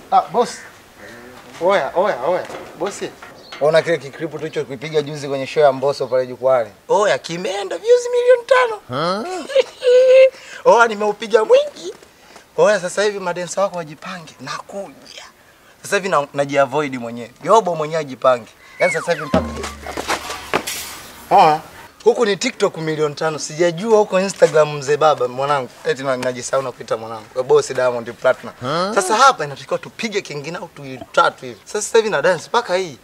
Ah, boss. Oya, oya, oya. Bosi. Ona kile kikripu tulicho kuipiga juzi kwenye show ya Mbosso pale jukwani. Oya, kimeenda views milioni tano. Oya, nimeupiga mwingi. Oya, sasa hivi madensa wako wajipange. Nakuja. Sasa hivi na- najiavoid mwenyewe. Yobo mwenyewe ajipange. Yaani sasa hivi mpaka Oya. Huku ni TikTok milioni tano. Sijajua huko Instagram mzee baba mwanangu. Eti na- najisahau na kuita mwanangu. Kwa boss Diamond Platinum. Sasa hapa inatakiwa tupige kingine au tuili tatu hivi. Sasa sasa hivi na dance mpaka hii.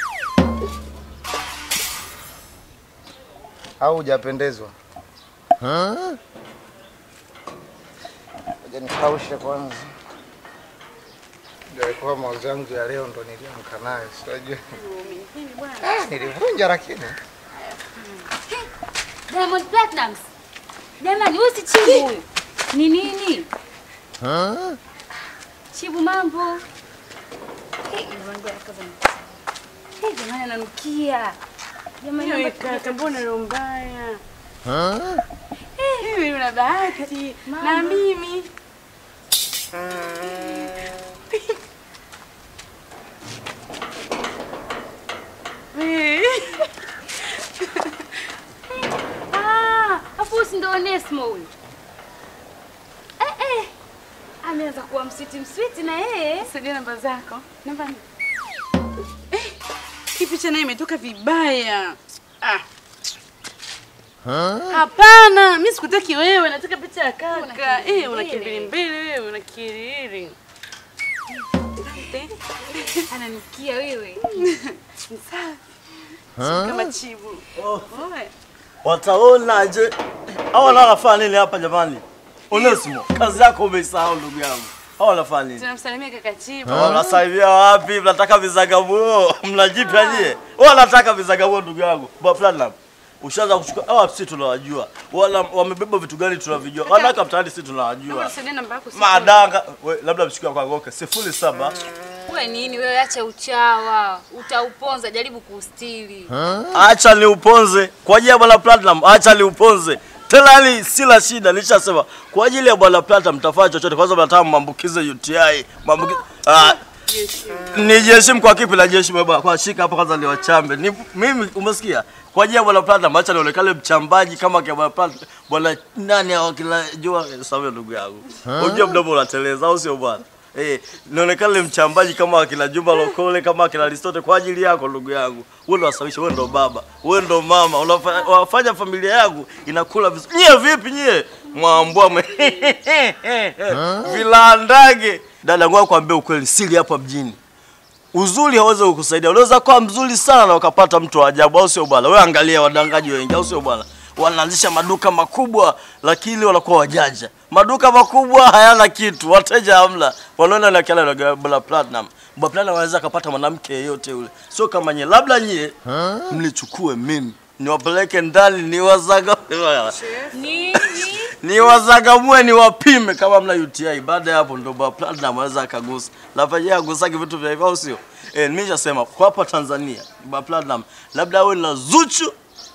Au hujapendezwa? Ngoja nikaushe kwanza. Ndio ilikuwa mawazo yangu ya leo ndo niliamka nayo. Sijui. Ah, nilivunja lakini. Diamond Platnumz. Jamani, huyu si Chibu huyu. Ni nini? Chibu mambo. Hey, mwanangu anakaza mkono. Hey, jamani ananukia. Jamani, Hiyo naomba ikaka, mbona roho mbaya? Hivi una bahati na mimi. Eh, Ah, afu huyu si ndo Onesmo huyu. Eh eh. Ameanza kuwa mswiti mswiti na yeye. Saidia namba zako. Namba ni- Eh, hii picha nayo imetoka vibaya. Ah. Hapana, mimi sikutaki wewe, nataka picha ya kaka. Eh, una kimbili mbili wewe, una kiriri. Asante. Ananukia wewe. Ni safi. Si kama chibu. Oe. Wataonaje? Hao wanafanya nini hapa jamani? Onesimo, kazi yako umeisahau ndugu yangu. Hao wanafanya nini? Tunamsalimia kaka chibu. Wanasalimia wapi? Mnataka vizagamuo? Mnajipya nyie? Wanataka vizagamuo ndugu yangu. Ba Platinum. Ushaanza kuchukua hawa sisi tunawajua. Wala wamebeba vitu gani tunavijua. Wanawake mtaani sisi Naomba tunawajua. nisaidie namba yako. siku- Madanga, we, labda mchukue kwa ngoke. Sifuri saba. Wewe nini wewe, acha uchawa. Utauponza, jaribu kuustiri. Acha ni uponze kwa ajili ya bwana Platinum, acha ni uponze tena, yani sila shida, nilishasema kwa ajili ya bwana Platinum mtafanya chochote. Kwanza mnataka maambukize UTI, maambukize ah, nijiheshimu kwa kipi na jiheshimu baba, kwa shika hapa kwanza niwachambe. Ni mimi umesikia? Kwa ajili ya bwana Platinum acha nionekane mchambaji kama kwa bwana Platinum. Bwana nani hao kila jua sawa ndugu yangu. Unajua mdomo unateleza au sio bwana? Eh, nionekane mchambaji kama akina Juma Lokole kama akina Aristotle kwa ajili yako ndugu yangu. Wewe ndo wasawisha, wewe ndo baba, wewe ndo mama, unafanya wafanya familia yangu inakula vizuri. Nyie vipi nyie? Mwambwa mwe. Vilandage. Dada ngoja kuambia ukweli, siri hapa mjini. Uzuri hawezi kukusaidia. Unaweza kuwa mzuri sana na ukapata mtu wa ajabu, au sio bwana? Wewe angalia wadangaji wengi, au sio bwana? Wanaanzisha maduka makubwa lakini wanakuwa wajanja. Maduka makubwa hayana kitu, wateja hamna. Wanaona na kila na Bla Platinum. Bla Platinum anaweza akapata mwanamke yeyote yule. Sio kama nyie. Labda nyie mnichukue mimi. Niwapeleke ndani niwazaga Nini? niwazagamue niwapime kama mna UTI. Baada ya hapo ndo Bla Platinum anaweza akagusa. Labda yeye agusaki vitu vya hivyo au sio? Eh, nimeshasema kwa hapa Tanzania Bla Platinum labda awe na Zuchu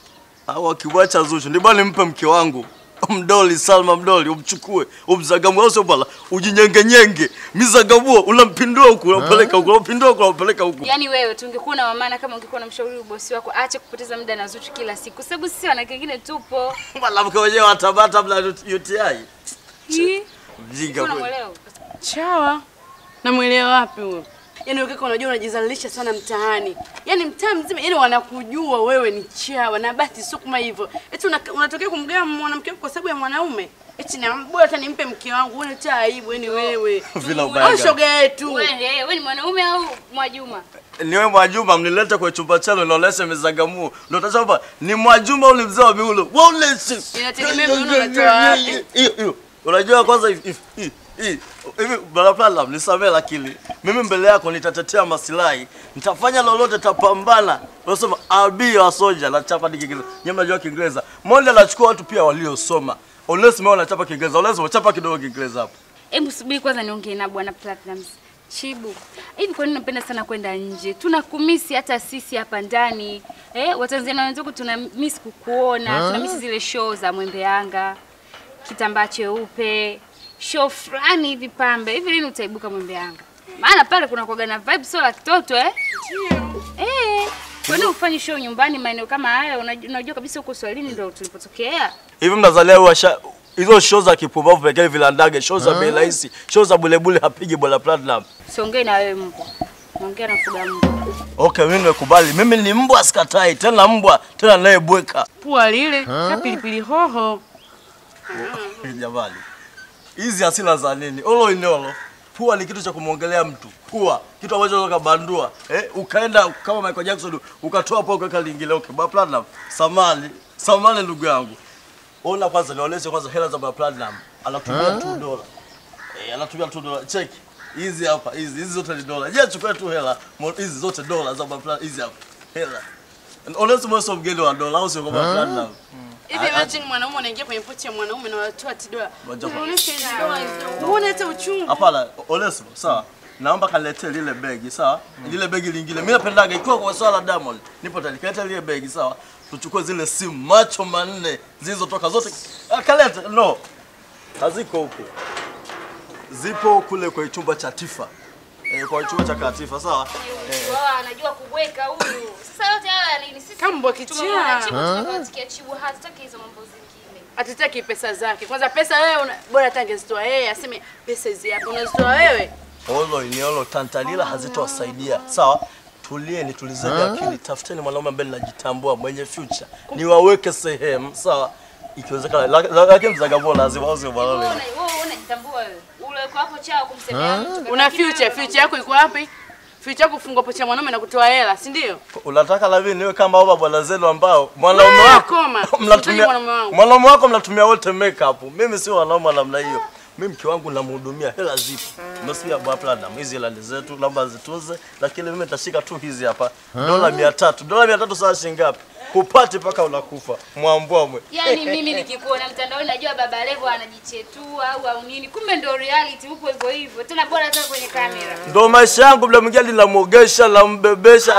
au akimwacha Zuchu ndi bwana nimpe mke wangu mdoli Salma mdoli umchukue umzagamue, au sio bwana, ujinyengenyenge mizagamuo, unampindua huku unampeleka huku unampindua huku unampeleka huku. Yaani wewe tungekuwa na mamana kama ungekuwa na mshauri bosi wako, ache kupoteza muda na Zuchu kila siku, kwa sababu sisi wanawake wengine tupo. Mwanamke wenyewe watabata mna UTI. Hii, Mjinga kweli. unamwelewa? Chawa. Namwelewa wapi huyo? Yaani wewe kaka unajua unajizalilisha sana mtaani. Yaani mtaa mzima yaani wanakujua wewe ni chawa na basi sio kama hivyo. Eti una- unatokea kumgawa mwanamke wako kwa sababu ya mwanaume. Eti na bora hata nimpe mke wangu uone cha aibu yaani wewe. Vila ubaya Au gani? shoga yetu. Wewe eh, wewe ni mwanaume au Mwajuma? Niwe Mwajuma mnilete kwa chumba chano nionyeshe mizagamuo. Ndio utasema ni Mwajuma ule mzee wa miulo. Waoneshe. Inategemea miuno unatoa wapi. Hiyo hiyo. Unajua kwanza hivi hivi- hivi hivi hivi bala Platinum nisamee, lakini mimi mbele yako nitatetea masilahi, nitafanya lolote, tapambana. Unasema I'll be your soldier, nachapa ni Kiingereza. Nyinyi mnajua Kiingereza. Monde anachukua watu pia waliosoma. Onesimo anachapa Kiingereza. Onesimo chapa kidogo Kiingereza hapo. Hebu subiri kwanza niongee na bwana Platinum. Chibu, hivi kwa nini unapenda sana kwenda nje? Tunakumisi hata sisi hapa ndani. Eh, Watanzania wenzangu tuna miss kukuona, tuna miss zile show za Mwembe Yanga, kitambaa cheupe, show fulani hivi pambe. Hivi lini utaibuka Mwembe Yanga? Maana pale kuna kuaga na vibe sio la kitoto eh? Ndio. Eh. Kwa nini ufanye show nyumbani maeneo kama haya? Unajua, unajua kabisa huko Swahilini ndio tulipotokea. Hivi mnazalia washa hizo show za kipumbavu pekee vilandage, show za bei rahisi, show za bulebule hapigi bwana Platinum. Siongei na wewe mbwa. Naongea na fuga mbwa. Okay, mimi nimekubali. Mimi ni mbwa sikatai, tena mbwa, tena nayebweka. Pua lile ka pilipili hoho. Jamani. Hizi hasina za nini? Olo inolo. Pua ni kitu cha kumwongelea mtu. Pua, kitu ambacho unaweza kubandua. Eh, ukaenda kama Michael Jackson ukatoa pua ukaweka lingine. Okay, Bwana Platinum. Samani, samani ndugu yangu. Ona kwanza nionyeshe kwanza hela za Bwana Platinum. Anatumia 2 dola. Eh, anatumia 2 dola. Check. Hizi hapa, hizi hizi zote ni dola. Je, chukua tu hela. Mo- Hizi zote dola za Bwana Platinum. Hizi hapa. Hela. Onesimo mweso mgeni wa dola au sio kwa Bwana Platinum? Hivi imagine mwanaume anaingia kwenye pochi ya mwanaume na wanatoa tidoa. Moja kwa- Unaonesha hizo doa hizo. Uone hata uchungu. Hapana, Onesimo, sawa. Naomba kaniletee lile begi, sawa? Lile begi lingine. Mimi napendaga ikiwa kwa swala la Diamond. Nipo tayari. Kaleta lile begi, sawa? Tuchukue zile simu macho manne zilizotoka zote. Ah, kaleta. No. Haziko huko. Zipo kule kwa chumba cha Tifa. Eh, kwa chumba cha Katifa, sawa? Wao anajua kubweka huyu. Sasa yote haya nini? Sisi Kama mbwa kichaa. tumeona chibu tunakatikia chibu hatutaki hizo mambo zingine. Hatutaki pesa zake. Kwanza pesa wewe una, bora hata angezitoa yeye aseme pesa hizi hapa unazitoa wewe. Olo iniolo tantalila hazitowasaidia. Sawa? Tulieni, tulizeni akili. Tafuteni mwanaume ambaye ninajitambua mwenye future. Niwaweke sehemu, sawa? Ikiwezekana la- la- lakini mzagabo lazima au sio bwana? Wewe una- wewe unajitambua wewe. Ule uko hapo chao kumsemea mtu. Una future, future yako iko wapi? Future yako kufungwa pochi ya mwanaume na kutoa hela, si ndio? Unataka la mimi niwe kama hao bwana zenu ambao mwanaume Wewe wako koma. mnatumia Sitaki mwanaume wangu. mwanaume wako mnatumia wote makeup. Mimi si wanaume wa namna hiyo. Mimi mke wangu namhudumia, hela zipo. Umesikia bwana Platinum, hizi hela ni zetu, naomba zitunze, lakini mimi nitashika tu hizi hapa. Dola 300. Dola 300 saa shilingi ngapi? Kupati mpaka unakufa. Mwambwamwe. Yaani mimi nikikuona mtandaoni najua Baba Levo anajichetua au au nini. Kumbe ndio reality upo hivyo hivyo. Tena bora hata kwenye kamera. Ndo maisha yangu, bila mwingine linamwogesha, lambebesha.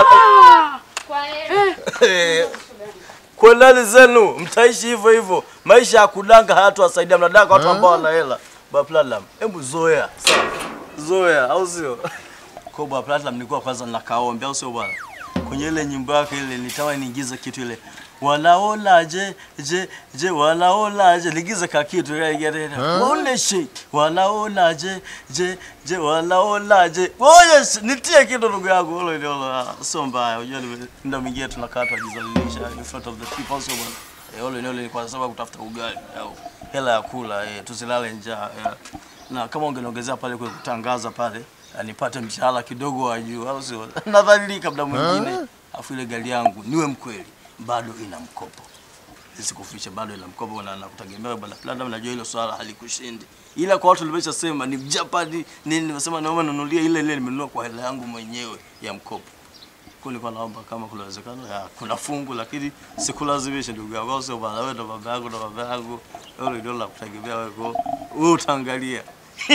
Kwa heri. Kwendani zenu, mtaishi hivyo hivyo. Maisha ya kudanga hayatowasaidia, mnadanga watu ambao wana hela. Bwana Platinum, hebu zoea. Sawa. Zoea, au sio? Kwa Bwana Platinum nilikuwa kwanza nakaombe, au sio bwana? Kwenye ile nyimbo yake ile nitawa niingize kitu ile. Wanaona je je je wanaona je ligize ka kitu ile ile. Waoneshe wanaona je je je wanaona je. Oye nitie kitu ndugu yangu hilo ile hilo. Sio mbaya. Unajua ni- ndio mingia tunakaa tunajizalilisha in front of the people sio bwana. Eh, ole ole ni kwa sababu kutafuta ugali au hela ya kula eh, tusilale njaa. Eh. Na kama ungeniongezea pale kwa kutangaza pale eh, nipate mshahara kidogo wa juu au sio? Nadhalilika muda mwingine. Afu ile gari yangu niwe mkweli bado ina mkopo. Nisikufiche bado ina mkopo na nakutegemea bwana Platinum, najua hilo swala halikushindi. Ila kwa watu nimeshasema ni Japani nini nimesema naomba nunulie ile ile nimenunua kwa hela yangu mwenyewe ya mkopo. Kwa nilikuwa naomba kama kuna uwezekano ya kuna fungu lakini sikulazimisha ndugu yangu, au sio bwana? Wewe ndo baba yangu ndo baba yangu, wewe ndio la kutegemea wewe, kwa wewe utaangalia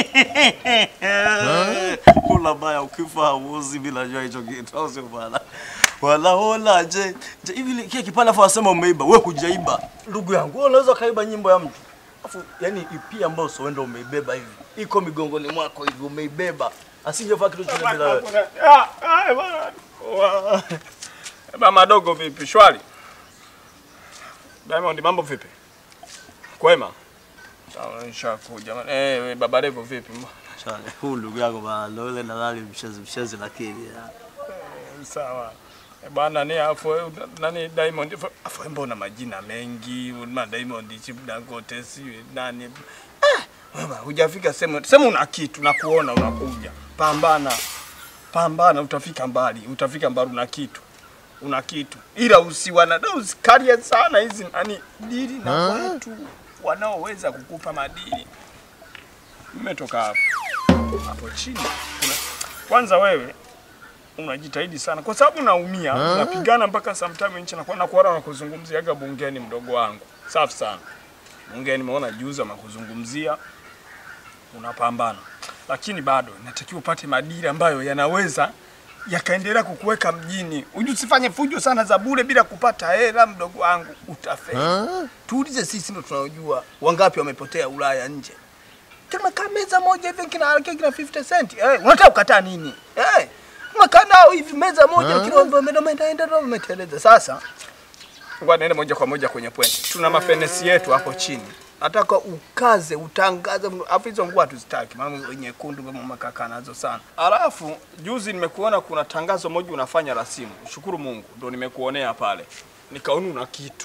kula baya ukifa hauozi bila jua hicho kitu, au sio bwana? Wanaona je je hivi kile kipande afu wasema umeiba, wewe hujaiba ndugu yangu. Wewe unaweza kaiba nyimbo ya mtu afu yani ipi ambayo sio wewe umeibeba hivi, iko migongoni mwako hivi umeibeba, asingefaa kitu chochote bila wewe. Ah, ah, bwana. Wa- Mama dogo vipi? Shwari. Diamond mambo vipi? Kwema. Sawa, nishakuja. Eh, we, baba Levo vipi? Shale, huu ndugu yako bana, ndo yule dalali mshezi mshezi, lakini ya. Sawa. Eh, Bwana ni afu eh, nani Diamond afu- afu wewe mbona majina mengi? Una Diamond Chip Dangote si nani? Ah, wewe hujafika sema sema una kitu na kuona unakuja. Pambana. Pambana utafika mbali. Utafika mbali una kitu. Una kitu. Ila usiwana usikarie sana hizi nani dili na watu wanaoweza kukupa madili. Nimetoka hapo. Hapo chini. Kuna, kwanza wewe unajitahidi sana kwa sababu naumia, napigana mpaka sometime nchi nakuwa nakuona nakuzungumziaga bungeni, mdogo wangu. Safi sana bungeni, nimeona juzi makuzungumzia, unapambana, lakini bado inatakiwa upate madili ambayo yanaweza yakaendelea kukuweka mjini. Uju usifanye fujo sana za bure bila kupata hela, mdogo wangu, utafeli. Tuulize sisi ndio tunaojua wangapi wamepotea Ulaya nje. tumekaa meza moja hivi kina kina 50 cent. Eh, unataka kukataa nini? Eh, tumekaa nao hivi meza moja kila mtu ameenda enda ndo umeteleza. Sasa ngoja niende moja kwa moja kwenye point. Tuna mafenesi yetu hapo chini. Nataka ukaze utangaze, afu hizo nguo hatuzitaki, maana nyekundu kama makaka nazo sana. Alafu juzi nimekuona kuna tangazo moja unafanya rasimu, shukuru Mungu ndo nimekuonea pale, nikaona una kitu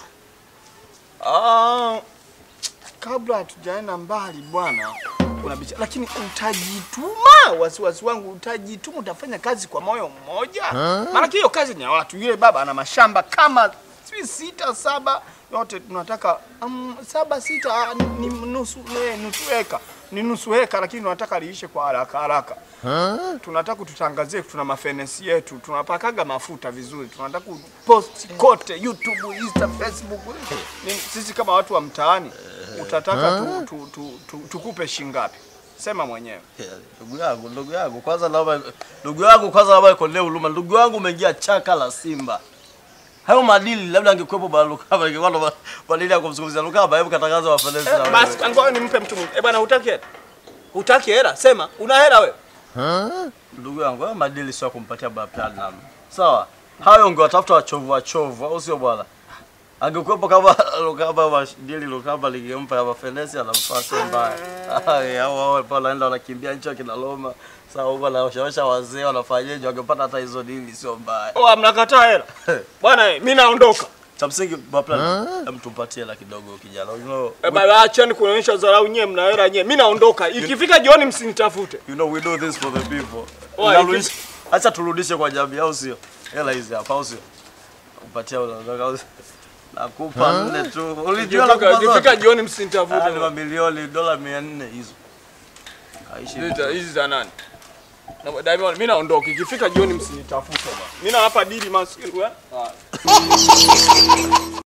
ah, kabla hatujaenda mbali bwana, kuna bicha, lakini utajituma. Wasiwasi wangu utajituma, utafanya kazi kwa moyo mmoja, maana hiyo kazi ni ya watu. Yule baba ana mashamba kama sijui sita saba, yote tunataka um, saba sita, ah, ni, ni nusu eh, nusu eka ni nusu eka, lakini tunataka liishe kwa haraka haraka. Tunataka tutangazie, tuna mafenesi yetu, tunapakaga mafuta vizuri, tunataka post kote YouTube, Insta, Facebook. Ni, sisi kama watu wa mtaani utataka tu, tu, tu, tu, tukupe shingapi? Sema mwenyewe. Ndugu yangu, ndugu yangu, kwanza naomba ndugu yangu, kwanza naomba ikolee huruma. Ndugu yangu umeingia chaka la Simba. Hayo madili labda angekuwepo bwana Lukaba, ingekuwa ndo ma- madili ya kumzungumzia Lukaba, hebu katangaza wafanesi na Eh, basi wewe. ngoja nimpe mtu mwingine. Eh bwana, hutaki hela? Hutaki hela? Sema, una hela wewe? Ndugu yangu, hayo madili sio ya kumpatia Baba Platinum. Sawa? Hayo ungewatafuta wachovu wachovu, au sio bwana? Angekuwepo kama Lukaba madili Lukaba lingempa ya mafenesi anamfaa sio mbaya. Ai, hao hao pale wanaenda wanakimbia nchi kina Roma. Sasa huko wanawashawisha wazee wanafanyaje wangepata hata hizo dili sio mbaya. Oh, mnakataa hela. Bwana, eh, mimi naondoka. Cha msingi Baba Platinum, hem tumpatie hela kidogo kijana. You know, Eh, baba acheni kuonyesha dharau nyewe, mna hela nyewe. Mimi naondoka. Ikifika jioni msinitafute. you know we do this for the people. Oh, Unarudisha- Acha turudishe kwa jamii au sio? Hela hizi hapa au sio? Upatia unaondoka au sio? Nakupa nne tu. Ulijua Ikifika nakupa ikifika zote. jioni Ah, ni msinitafute. mamilioni dola 400 hizo. Kaishi. Hizi za- Hizi za nani? Na Diamond, mimi naondoka. Ikifika jioni msinitafute bwana. Mimi nawapa dili maskini.